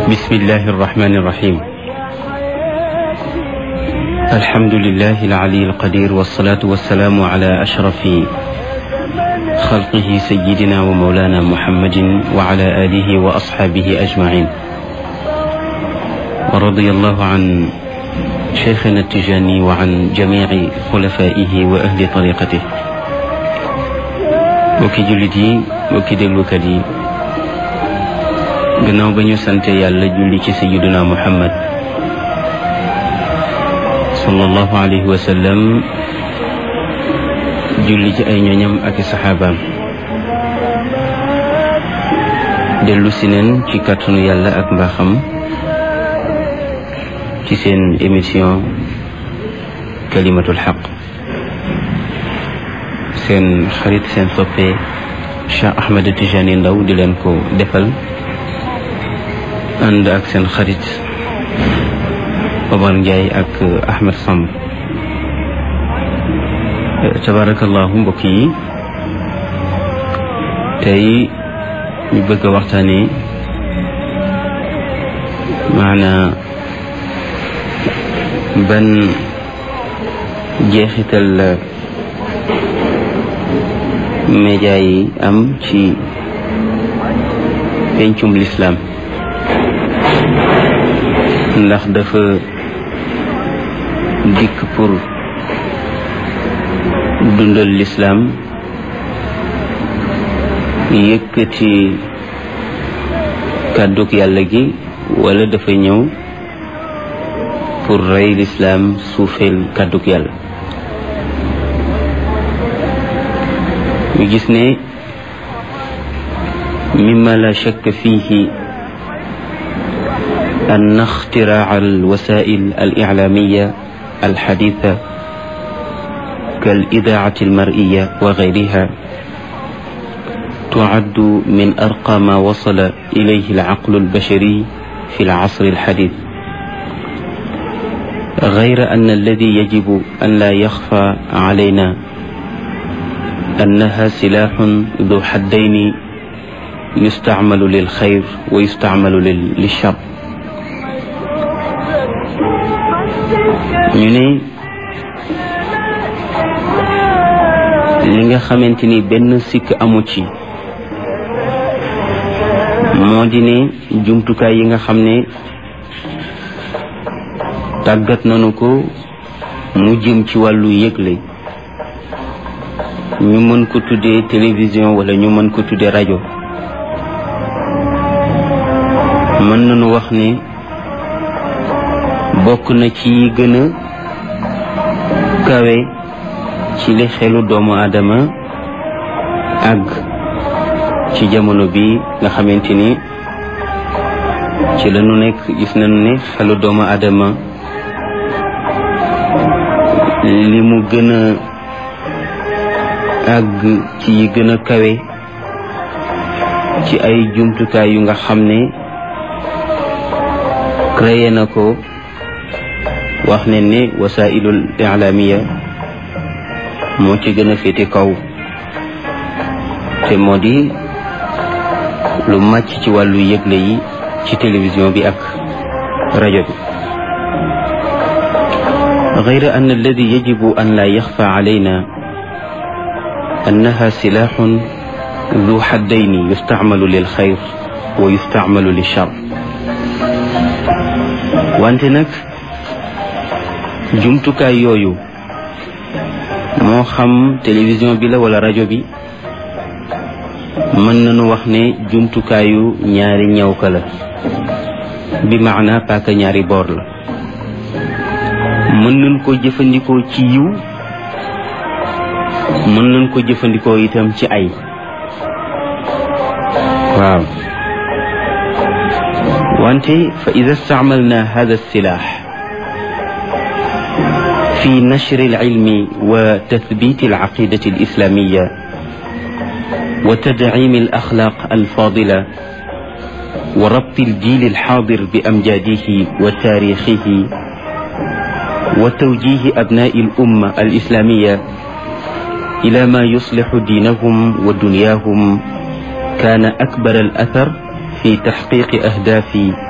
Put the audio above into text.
بسم الله الرحمن الرحيم الحمد لله العلي القدير والصلاة والسلام على أشرف خلقه سيدنا ومولانا محمد وعلى آله وأصحابه أجمعين ورضي الله عن شيخنا التجاني وعن جميع خلفائه وأهل طريقته mbokki jullit yi mbokki déglukat yi gannaaw ba ñu sante yàlla julli ci sayyiduna muhammad sallallahu alayhi wa sallam julli ci ay ñoñam ak i saxaabaam dellu si neen ci kàttanu yàlla ak mbaaxam ci seen émission kalimatul xaq seen xarit seen soppe Cheikh Ahmed Tijani Ndaw di leen ko defal ànd ak seen xarit Omar Ndiaye ak Ahmed Samb tabarakallahu mbokk yi tey ñu bëgg a waxtaane maanaa ban jeexital la média yi am ci pencum lislaam ndax dafa dikk pour dundal lislaam yëkkati kàddug yàlla gi wala dafa ñëw pour rey lislaam suufeel kàddug yàlla ñu gis ne mimma la shakk fihi أن اختراع الوسائل الإعلامية الحديثة كالإذاعة المرئية وغيرها تعد من أرقى ما وصل إليه العقل البشري في العصر الحديث غير أن الذي يجب أن لا يخفى علينا أنها سلاح ذو حدين يستعمل للخير ويستعمل للشر ñu ne li nga xamante ni benn sikk amu ci moo di ne jumtukaay yi nga xam ne tàggat nañu ko mu jëm ci wàllu yëgle ñu mën ko tuddee télévision wala ñu mën ko tuddee rajo mën nañu wax ne bokk na ci gën a kawe ci li xelu doomu aadama àgg ci jamono bi nga xamante ni ci la ñu nekk gis nañu ne xelu doomu aadama li mu gën a àgg ci yi gën a kawe ci ay jumtukaay yu nga xam ne créé na ko wax ne ne wasailul ilaamiya moo ci gën a féete kaw te moo di lu màcc ci wàllu yëgle yi ci télévision bi ak rajo bi غير أن الذي يجب أن لا يخفى علينا أنها سلاح ذو حدين يستعمل للخير ويستعمل للشر وأنت نك jumtukaay yooyu moo xam télévision bi la wala rajo bi mën nañu wax ne jumtukaayu ñaari ñawka la bi maana paaka ñaari boor la mën nañ ko jëfandikoo ci yiw mën nañ ko jëfandikoo itam ci ay waaw wante fa ida staamalna hada silaax في نشر العلم وتثبيت العقيدة الإسلامية وتدعيم الأخلاق الفاضلة وربط الجيل الحاضر بأمجاده وتاريخه وتوجيه أبناء الأمة الإسلامية إلى ما يصلح دينهم ودنياهم كان أكبر الأثر في تحقيق أهداف